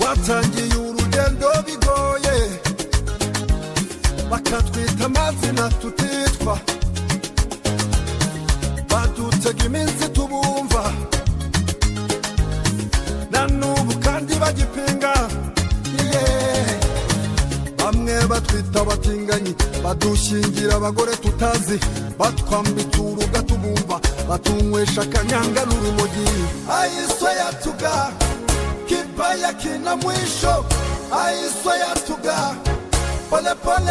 twatangiye urugendo bigoye bakatwita amazina tutitwa badutega iminsi tubumva na n'ubu kandi bagipinga yeee bamwe batwita abatinganyi badushingira abagore tutazi batwambitse uruga tubumva batunywesha akanyanga n'urumogi ayiswa yatuga kipa ya kina mwisho ayiswa yatuga polepole